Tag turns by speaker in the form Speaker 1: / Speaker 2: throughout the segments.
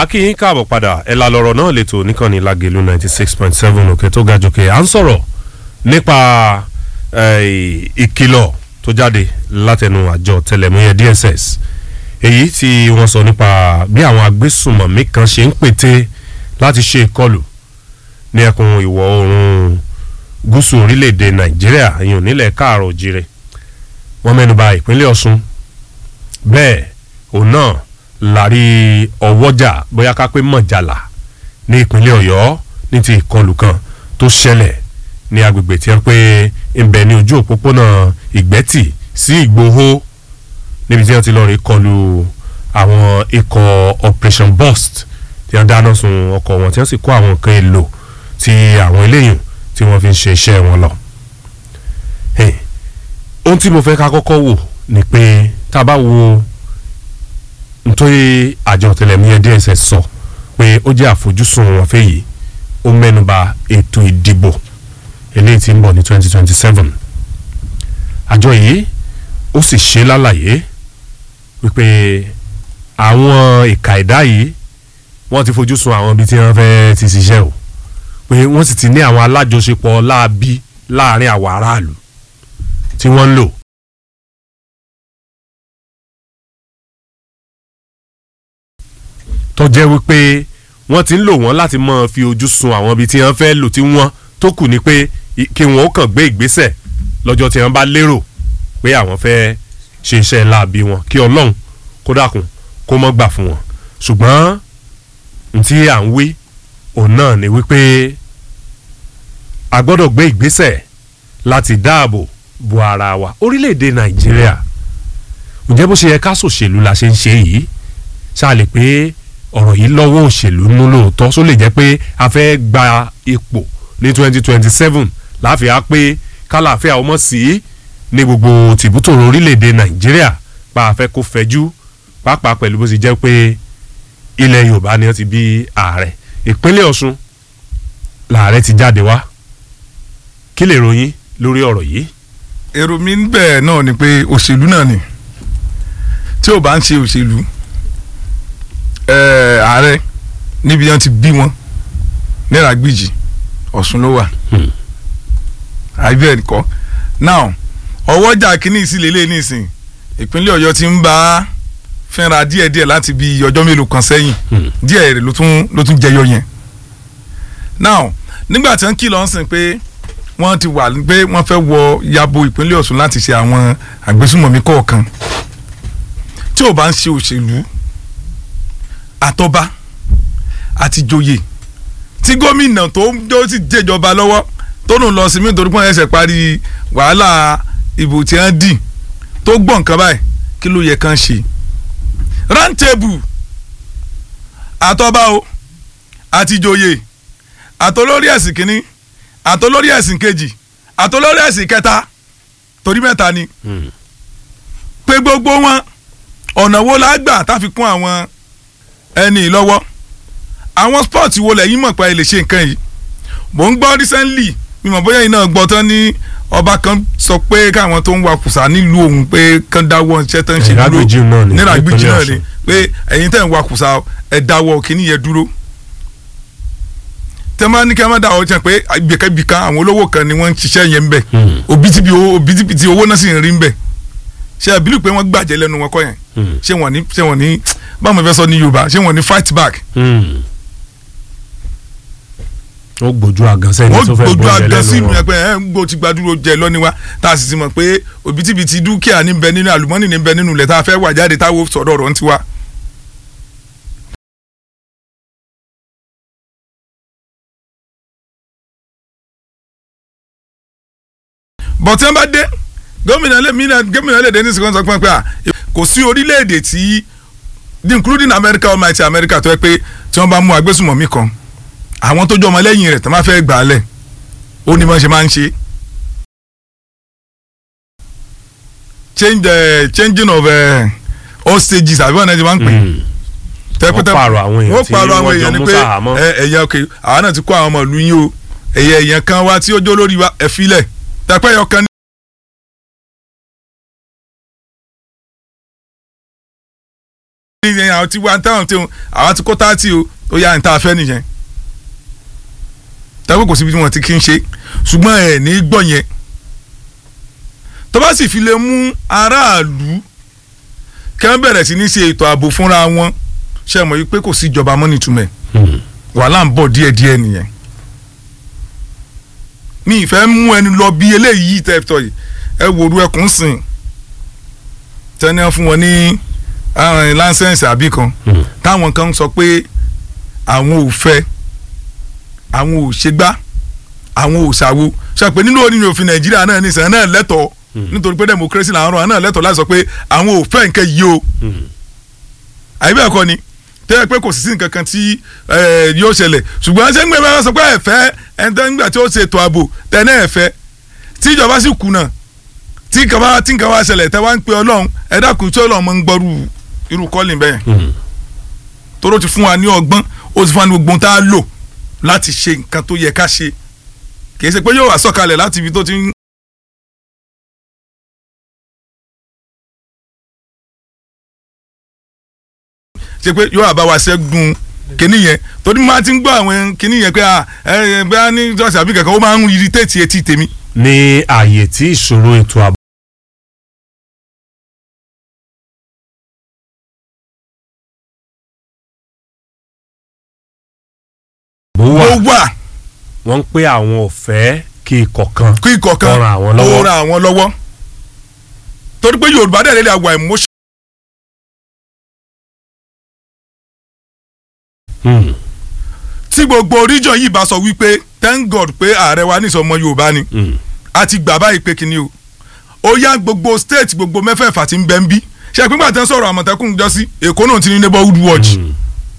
Speaker 1: akínyín káàbọ̀ padà ẹ̀la lọ̀rọ̀ náà lè tó níkànnì lágẹ̀lú ninety six point seven òkè tó ga jòkè à ń sọ̀rọ̀ nípa ìkìlọ̀ tó jáde látẹnu àjọ tẹlẹmúyẹ DSS èyí tí wọ́n sọ nípa bí àwọn agbésùnmọ̀mí kan ṣe ń pète láti ṣe ìkọlù ní ẹkùn ìwọ̀ oòrùn gúúsù orílẹ̀-èdè Nàìjíríà ìyẹn nílẹ̀ káàrọ̀ òjìrè wọ́n mẹ́nuba ìpínlẹ̀ Ọ̀ṣun bẹ́ẹ̀ òun náà lárí ọwọ́jà bóyá ká pé mọ̀jàlá ní ìpínlẹ̀ Ọ̀yọ́ ní ti ìkọlù kan tó ṣẹlẹ̀ ní agbègbè tí wọ́n pé ń bẹ ní ojú òpópónà ìgbẹ́tì sí Ìgbòho níbi tí wọ́n ti lọ́ọ́ rí kọlù àwọn ikọ̀ Operation Burst tí wọ́n dáná sun ọkọ̀ wọn tí wọ́n sì kó àwọn nǹkan èlò tí àwọn eléyìí tí wọ́n fi ń ṣe iṣẹ́ wọn lọ. ohun tí mo fẹ́ ká kọ́kọ́ wò ni pé tá a bá wo nítorí àjọ ọ̀tẹlẹ̀múyẹ́ DSS sọ pé ó jẹ́ àfojúsùn wọn fẹ́ yìí ó mẹ́nuba ètò ìdìbò eléyìí tí ń bọ̀ ní 2027 àjọ yìí ó sì ṣe lálàyé wípé àwọn ìka ẹ̀dá yìí wọ́n ti fojú sun àwọn ibi tí wọ́n fẹ́ ti ṣiṣẹ́ o pé wọ́n sì ti ní àwọn alájọṣepọ̀ láabi láàrin àwọn aráàlú tí wọ́n ń lò tó jẹ́ wípé wọ́n ti ń lò wọ́n láti máa fi ojú sun àwọn ibi tí wọ́n fẹ́ lò tí wọ́n tó kù ni pé kí wọ́n ó kàn gbé ìgbésẹ̀ lọ́jọ́ tí wọ́n bá lérò pé àwọn fẹ́ ṣe iṣẹ́ láabi wọn kí ọlọ́run kó dákun kó mọ́ gbà fún wọn ṣùgbọ́n ntí à ń wí òun náà ni wípé a gbọ́dọ̀ gbé ìgbésẹ̀ láti dáàbò bo ara wa orílẹ̀-èdè nàìjíríà ǹjẹ́ bó ṣe yẹ ká ṣòṣèlú la ṣe ń ṣe yìí ṣáà lè pé ọ̀rọ̀ yìí lọ́wọ́ òṣèlú nú lóòótọ́ só lè jẹ́ pé a fẹ́ gba ipò ní twenty twenty seven láfi á pé kálàáfíà ọmọ sí ní gbogbo tìbútòrò orílẹ̀-èdè nàìjíríà pa àfẹ́ kó fẹjú pàápàá pẹ̀lú bó ṣe jẹ́ pé ilẹ̀ yorùbá ni wọ́n ti bí ààrẹ ìpínlẹ̀ ọ̀ṣun làárẹ̀ ti jáde wá kí lè ròyìn lórí ọ̀rọ̀ yìí.
Speaker 2: èrò mi ń bẹ̀ náà ni pé òṣèlú náà ni tí ò bá ń ṣe òṣèlú ààrẹ níbi wọn ti bí wọn náírà gbìjì ọ̀ṣun ló wà àbí ẹ̀ kọ́ now ọwọ́jà kínní ìsìlẹ̀ lé nísìn ìpínlẹ̀ ọ̀yọ́ ti ń bá fẹ́ra díẹ̀díẹ̀ láti bí ọjọ́ mélòó kan sẹ́yìn díẹ̀ rẹ̀ ló tún ló tún jẹyọ yẹn now nígbà tí wọ́n kìlọ̀ ń sìn pé wọ́n ti wà pé wọ́n fẹ́ wọ yabo ìpínlẹ̀ ọ̀ṣun láti ṣe àwọn àgbésùmọ̀mí kọ̀ọ̀kan tí ò bá ń ṣe òṣèlú àtọba àti joyè tí gómìnà tó ń tó sì jẹjọba lọ́wọ́ tó nù lọ sí mi nítorí pé wọ́n ẹsẹ̀ parí wàhálà ìbò tí wọ́n dì tó gbọ́ nǹkan báyìí kí ló yẹ kán ṣe rántébù àtọba o àti joyè àtolórí ẹ̀sìn kínní àtolórí ẹ̀sìn kejì àtolórí ẹ̀sìn kẹta torí mẹ́ta ni pé gbogbo wọn ọ̀nà wo la gbà tá fi kún àwọn ẹni lọ́wọ́ àwọn sport wo lẹ́yìn mọ̀ pé ẹ lè ṣe nǹkan yìí mò ń gbọ́ recently mímọ̀ bóyá iná gbọ́ tán ní ọba kan sọ pé káwọn tó ń wa kùsà nílùú òun pé kán dáwọ́ iṣẹ́ tán ṣe dúró nílà gbìjì náà ni pé ẹ̀yin tẹ̀ ń wa kùsà ẹ̀ dáwọ́ kíní yẹn dúró tẹ́ máa ní kí a máa dáwọ́ jẹ́ pé ibìkan kan àwọn olówó kan ni wọ́n ń ṣiṣẹ́ yẹn ń bẹ̀ òbítíbitì owó náà sì ń rí ń bẹ̀ ṣe àbílù pé wọ́n gbàjẹ́ lẹ́nu wọn kọ́ yẹn ṣé wọ́n ní ṣé wọ́n ní báwo mo fẹ́ sọ ní Yorùbá ṣé wọ́n ní fight back.
Speaker 1: ó gbójú àgàn sẹ́ni tó fẹ́
Speaker 2: gbójú
Speaker 1: gbóúnjẹ
Speaker 2: àgàn sí
Speaker 1: lẹ́nu
Speaker 2: mi
Speaker 1: wọn.
Speaker 2: pé ẹ ń gbó ti gbàdúró jẹ lọ́níwá tá a sì ti mọ̀ pé òbítíbitì dúkìá ní bẹ nínú àlùmọ́nì ní bẹ nínú ilẹ̀ tá a fẹ́ wà jáde táwọn sọ̀rọ̀ ọ̀rọ̀ ń tiwa. bọ̀tí wọ́n bá dé gómìnà lè mí náà gómìnà lè dé ní sìkọ́n sọ pé à kò sí orílẹ̀-èdè tí including America almighty America tó yẹ pé tí wọ́n bá mú agbésùmọ̀mí kan àwọn tó jọ ọmọ lẹ́yìn rẹ̀ tó máa fẹ́ gbà á lẹ̀ ó ní bọ́n ṣe máa ń ṣe. change uh, changing of uh, all stages àbí wọn náà ti máa ń pè é
Speaker 1: wọ́n pààrọ̀ àwọn èèyàn
Speaker 2: wọ́n
Speaker 1: tí
Speaker 2: pààrọ̀ àwọn
Speaker 1: wọ́n jọ
Speaker 2: èèyàn ni
Speaker 1: mú
Speaker 2: pé
Speaker 1: sàhámọ́.
Speaker 2: ẹ ẹ̀yà òkè àwọn náà ti kó àwọn ọmọ ìlú yín o ẹ̀yà èèyàn kan wá tí ó jó lórí wa ẹ̀ filẹ̀ tẹ́pẹ́ yọ kan ní àwọn tí wọ́n táwọn tí àwọn ti kó táàtì o ó yá níta fẹ́ nìyẹn tàbí kò síbi tí wọ́n ti kí ń ṣe ṣùgbọ́n ẹ̀ ní gbọ́ yẹn tó bá sì fi lè mú aráàlú kí wọ́n bẹ̀rẹ̀ sí ní ṣe ètò ààbò fúnra wọn ṣe mọ̀ yí pé kò sí ìjọba mọ́ nítumẹ̀ wàhálà ń bọ̀ díẹ̀díẹ̀ nìyẹn mi ìfẹ́ mú ẹni lọ bí eléyìí tẹ́tọ̀ yìí ẹ wòru ẹkùn sìn tẹ́ni wọ́n fún wọn ní láńsẹ̀nsì àbí kan táwọn kan sọ pé àwọn ò fẹ́ àwọn ò ṣègbà àwọn ò ṣàwo ṣe pé nínú oníyàn òfin nàìjíríà náà ní ìsàn náà lẹ́tọ̀ọ́ nítorí pé democracy làwọn ọ̀rọ̀ náà lẹ́tọ̀ọ́ láti sọ pé àwọn ò fẹ́ nǹkan yìí o àyè bẹ́ẹ̀ kọ́ ni tẹ́lẹ̀ pé kò sí sí nǹkan kan tí yóò ṣẹlẹ̀ ṣùgbọ́n ṣé ń gbé bá sọ pé ẹ̀fẹ́ ẹ̀ńtẹ́ nígbà tí ó ṣe ètò ààbò tẹ́lẹ̀ ẹ̀fẹ́ tí ìjọba sì kùnà tí nǹkan bá tí nǹkan bá ṣẹlẹ̀ tẹ́ wá ń pe ọlọ́run ẹ dákun tí ọlọ́run máa ń gbọ́rú irú kọ́lìn bẹ́ẹ̀ tóró ti fún wa ní ọgbọ́n ó ti fún wa ní gbogbo tá a lò láti ṣe nǹkan tó yẹ ká ṣe kì í ṣe pé yóò wá sọ̀kalẹ̀ láti ibi tó ti ń ṣe pé yóò àbá wa ṣẹ́gun kínní yẹn torí máa ti ń gbọ́ àwọn kínní yẹn pé ẹ ẹ bẹ́ẹ̀ ní ṣọ́ọ̀ṣì àbí kankan ó máa ń irritate etí tèmi.
Speaker 1: ní ààyè tí ìṣòro ètò ààbò. bó
Speaker 2: ó
Speaker 1: wà
Speaker 2: wà
Speaker 1: wọ́n ń pé àwọn ò fẹ́ kí ikọ̀ kan
Speaker 2: kí ikọ̀ kan
Speaker 1: Ó ran àwọn lọ́wọ́.
Speaker 2: ó ran àwọn lọ́wọ́ torí pé Yorùbá dẹ̀ lè àwà emotion
Speaker 1: Hmm,
Speaker 2: tí gbogbo region yìí bá sọ wípé thank God pé ààrẹ wa nísọ ọmọ Yorùbá ni
Speaker 1: hmm,
Speaker 2: a ti gbà báyìí pé kíni o ó yá gbogbo state gbogbo mẹ́fẹ̀ẹ̀fà tí ń bẹ ń bí ṣe pé gbàtẹ́ sọ̀rọ̀ àmọ̀tẹ́kùn jọ sí Èkó náà ti ní neighborhood watch
Speaker 1: hmm,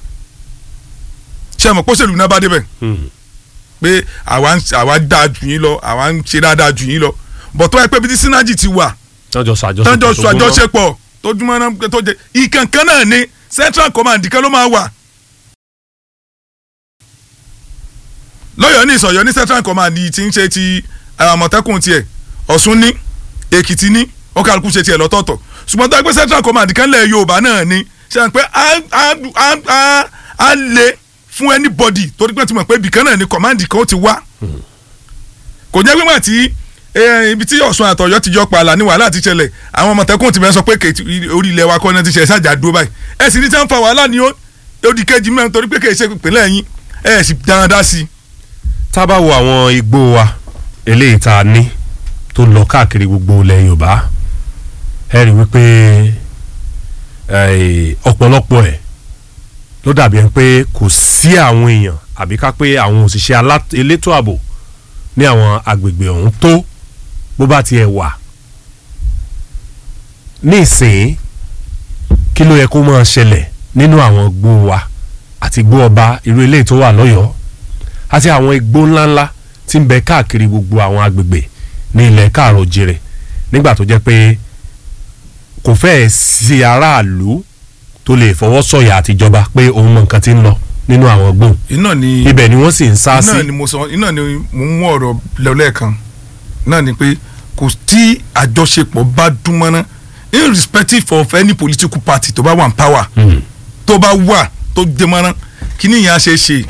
Speaker 2: ṣe mọ̀ pósèlú náà bá débẹ̀
Speaker 1: hmm.
Speaker 2: pé àwa ń àwa dáa jù yín lọ àwa ń ṣe dáadáa jù yín lọ bọ̀ tó ẹ pé bí tí synergy ti wà
Speaker 1: tọ́jọ́ ṣàjọṣepọ̀
Speaker 2: tọ́jọ́
Speaker 1: tó
Speaker 2: sọ
Speaker 1: gbóná.
Speaker 2: àjọṣepọ̀ tó dúnmọ́ náà tó jẹ ìkànkan náà ni central command kan ló máa wà lọ́yọ̀ọ́ ní ìsọ̀yọ́ ní central command yìí ti ń ṣe ti àmọ̀tẹ́kùn tiẹ̀ Ọ̀ṣun ní Èkìtì ní ó kálukú ṣe tiẹ̀ lọ́tọ̀ọ̀tọ̀ ṣùgbọ́n tó ẹ pé central command kan lẹ̀ Yorùbá náà ni ṣe à ń pé á á á á á lè fún anybody torí pé ti mọ̀ pé ibìkan náà ni command kan ó ti wá kò jẹ́ pé mà tí eh, ibi tí Ọ̀ṣun àtọ̀yọ́ ti jọ pààlà ní wàhálà ti ṣẹlẹ̀ àwọn ọmọọ̀tẹ́kùn ti bẹ́ẹ̀ sọ pé kèétí orí ilẹ̀ wa kọ́ náà ti ṣe ṣáàjà dúró báyìí ẹ sì ní tí wọ́n fa wàhálà ní ó- ó di kejì mẹ́rin torí pé kèé ṣe ìpínlẹ̀ yín ẹ sì dáadáa sí i.
Speaker 1: tá a bá wo àwọn igbó wa eléyìí tá a ní tó lọ káàkiri gbogbo ilẹ̀ Yorùbá ẹ rí wípé eh, ọ̀pọ̀lọpọ̀ ẹ̀ ló dàbí ẹni pé kò sí àwọn èèyàn àbí ká pé àwọn òṣìṣẹ́ alá- elétò ààbò ní àwọn agbègbè ọ̀hún tó bó bá tiẹ̀ wà ní ìsìn kí ló yẹ kó máa ṣẹlẹ̀ nínú àwọn igbó wa àti igbó ọba irú eléyìí tó wà lọ́yọ̀ọ́ àti àwọn igbó ńláńlá tí ń bẹ káàkiri gbogbo àwọn agbègbè ní ilẹ̀ káàrọ̀ jèrè nígbà tó jẹ́ pé kò fẹ́ẹ̀ sí aráàlú tó lè fọwọ́ sọ̀yà àtijọba pé òun mọ nǹkan tí ń lọ nínú àwọn gbòòn
Speaker 2: iná ni
Speaker 1: ibẹ̀ ni wọ́n sì ń sá sí
Speaker 2: iná ni mo sọ iná ni mo mú ọ̀rọ̀ lẹ́ẹ̀kan náà ni pé kò tí àjọṣepọ̀ bá dún mọ́ná irrespective of any political party tó bá wà ní power
Speaker 1: Hmm.
Speaker 2: tó bá wà tó dé mọ́ná kíní yẹn á ṣe é ṣe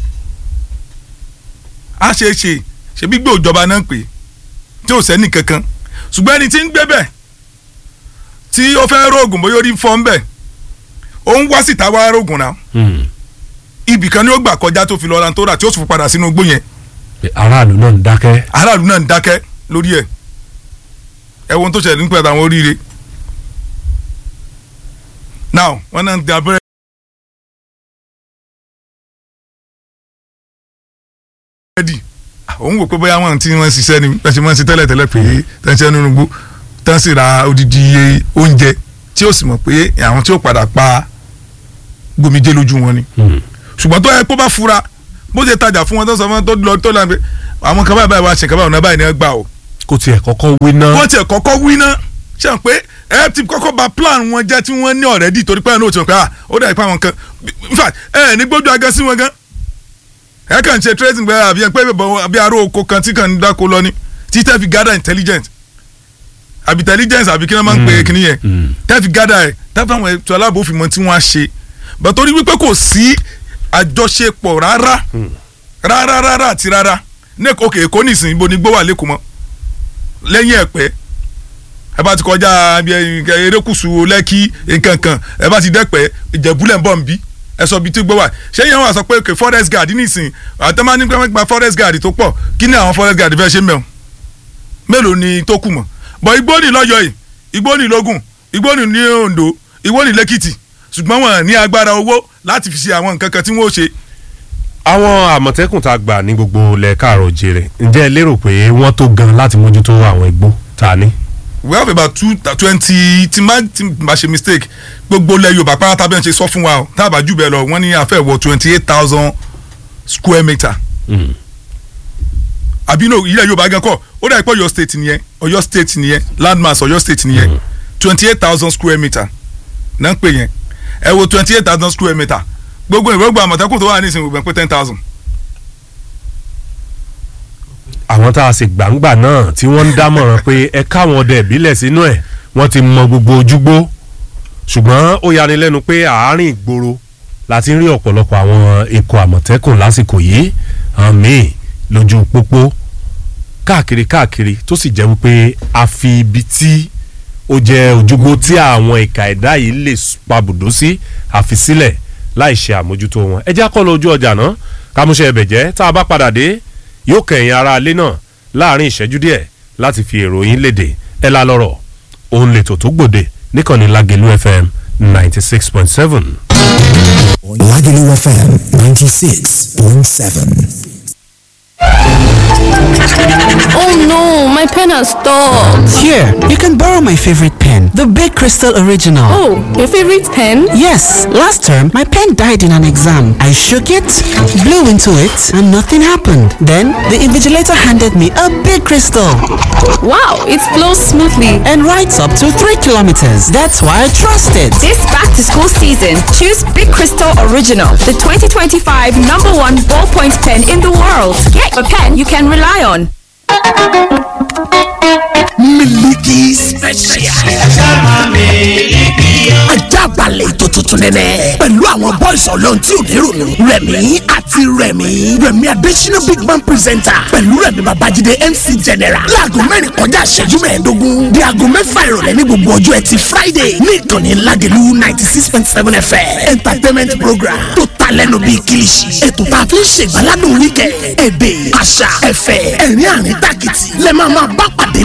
Speaker 2: á ṣe é ṣe ṣe bí gbé òjọba náà pé tí ò sẹ́ni kankan ṣùgbọ́n ẹni tí ń gbé bẹ̀ tí ó fẹ́ rógùn bóyá orí ń fọ́ ń bẹ̀ ó ń wá síta wá rógùn náà
Speaker 1: Hmm.
Speaker 2: ibì kan ni ó gbà kọjá tó fi lọ́ra tó rà tí ó sì fi padà sínú igbó yẹn
Speaker 1: Pé aráàlú náà ń dákẹ́
Speaker 2: aráàlú náà ń dákẹ́ lórí ẹ̀ ẹ wo ohun tó ṣẹlẹ̀ nípa àwọn oríire now wọ́n náà ń da abẹ́rẹ́ rẹ́dì òun wò pé bóyá wọn tí wọ́n ṣiṣẹ́ ni wọ́n ṣe máa ń ṣe tẹ́lẹ̀ tẹ́lẹ̀ pé tẹ́ńṣẹ́ nínú gbó tán sì ra odidi iye oúnjẹ tí ó sì mọ̀ pé àwọn tí ó padà pa gbòmíjẹ́ lójú wọn ni
Speaker 1: Hmm.
Speaker 2: ṣùgbọ́n tó yẹ kó bá fura bó ṣe tajà fún wọn tó sọ fún wọn tó lọ tó lọ pé àwọn kan báyìí báyìí wá ṣe kan báyìí ọ̀nà báyìí ni ẹ gbà o.
Speaker 1: kó tiẹ̀ kọ́kọ́ wí ná
Speaker 2: wọ́n tiẹ̀ kọ́kọ́ wí ná ṣe hàn pé ẹ ti kọ́kọ́ ba plan wọn jẹ́ tí wọ́n ní already torí pé ẹ̀ ní òtún pé ah ó dà ipa wọn kan in fact ẹ ní gbójú aga sí wọn gan ẹ kàn ṣe tracing pé àbí ẹ pé bọ̀ àbí aró oko kan tí kàn ń dáko lọ ni tí tẹ́ fi gather intelligence àbí intelligence àbí kí wọ́n máa ń pè é kí nìyẹn
Speaker 1: Hmm.
Speaker 2: tẹ́ fi gather ẹ̀ tẹ́ fi àwọn ètò aláàbò fi mọ tí wọ́n á ṣe bẹ́ẹ̀ torí wípé kò sí àjọṣepọ̀ rárá rárá rárá àti rárá ní òkè èkó nìsín ibo ni gbó wà lẹ́kọ̀ọ́ mọ́ lẹ́yìn ẹ̀pẹ́ ẹ bá ti kọjá ibi erékùsù lẹ́kì nǹkan kan ẹ bá ti dẹ́pẹ́ ìjẹ̀búlẹ̀ ń bọ̀ ń bí ẹ sọ ibi tí gbó wà ṣé yẹn wà sọ pé òkè forest guard nìsín àtẹ́má ní pẹ́ gba forest guard tó pọ̀ kí ni àwọn forest guard fẹ́ ṣe mẹ́wọ̀n mélòó ni tó kù mọ́ bọ̀ igbó ni lọ́yọ̀ yìí igbó ni lógùn igbó ni ní Oǹdó igbó ni lẹ́kìtì ṣùgbọ́n wọn ní agbára owó láti fi ṣe àwọn nǹkan kan tí wọ́n ó ṣe
Speaker 1: àwọn àmọ̀tẹ́kùn tá a gbà ní gbogbo ilẹ̀ káàrọ̀ jèrè ǹjẹ́ ẹ lérò pé wọ́n tó gan láti mójútó àwọn igbó tá a ní.
Speaker 2: we have about two twenty tí má tí má ṣe mistake gbogbo ilẹ̀ Yorùbá pátá bẹ́ẹ̀ ṣe sọ fún wa o tá a bá jù bẹ́ẹ̀ lọ wọ́n ní àfẹ́ wọ twenty eight thousand square metre àbí no ilẹ̀ Yorùbá gan kọ́ ó dà pé Ọ̀yọ́ state nìyẹn Ọ̀yọ́ state nìyẹn landmass Ọ̀yọ́ state nìyẹn twenty eight thousand square metre náà ń pè yẹn ẹ wo twenty eight thousand square metre gbogbo ìwé gbogbo àmọ̀tẹ́kùn tó wà ní ìsìn gbogbo pé ten thousand.
Speaker 1: àwọn tá a sì gbàǹgbà náà tí wọ́n ń dámọ̀ràn pé ẹ káwọn ọdẹ ìbílẹ̀ sínú ẹ̀ wọ́n ti mọ gbogbo ojúgbó ṣùgbọ́n ó yani lẹ́nu pé àárín ìgboro la ti ń rí ọ̀pọ̀lọpọ̀ àwọn ikọ̀ àmọ̀tẹ́kùn lásìkò yìí hàn míì lójú pópó káàkiri káàkiri tó sì jẹ́ wípé a fi ibi tí ó jẹ́ ojúgbó tí àwọn ìka ẹ̀dá yìí lè pabùdó sí àfi sílẹ̀ láì ṣe àmójútó wọn ẹ já kọ́ lọ ojú ọjà náà kámúṣe ẹbẹ̀ jẹ́ tá a bá padà dé yóò kẹ̀yìn ara alẹ́ náà láàrin ìṣẹ́jú díẹ̀ láti fi èrò yín léde ẹ la lọ́rọ̀ òun lè tò tó gbòde níkànnì Lágelú FM ninety six point seven.
Speaker 3: Lágelú FM ninety six point seven.
Speaker 4: Oh no, my pen has stopped.
Speaker 5: Here, you can borrow my favorite pen, the Big Crystal Original.
Speaker 4: Oh, your favorite pen?
Speaker 5: Yes, last term my pen died in an exam. I shook it, blew into it, and nothing happened. Then the invigilator handed me a big crystal
Speaker 4: Wow, it flows smoothly.
Speaker 5: and writes up to 3 kilometers. That's why I trust it.
Speaker 6: This back to school season, choose Big Crystal Original, the 2025 number one ballpoint pen in the world. Get a pen you can rely on.
Speaker 3: Miliki special. Ajábalẹ̀ ètò tuntun nẹ́nẹ́. Pẹ̀lú àwọn boys ọlọ́run tí ò ní rònú. Rẹ̀mí àti Rẹ̀mí. Rẹ̀mí Adésínà Big Man presenter. Pẹ̀lú Rẹ̀mí Babájídé MC General. Láago mẹ́rin kọjá ìṣẹ́jú mẹ́ẹ̀ẹ́dógún. Di aago mẹ́fà ìrọ̀lẹ́ ní gbogbo ọjọ́ ẹtì Friday. Ní ìkànnì Lágelú ninety six point seven FM. Entertainment program tó ta lẹ́nu bíi kìlìṣì. Ètò tá a fi ń ṣègbàládùn wíkẹ̀. Èdè, àṣà, ẹ̀fẹ̀, ẹ̀rín àrín tàkìtì. Lẹ́ máa máa bá pàdé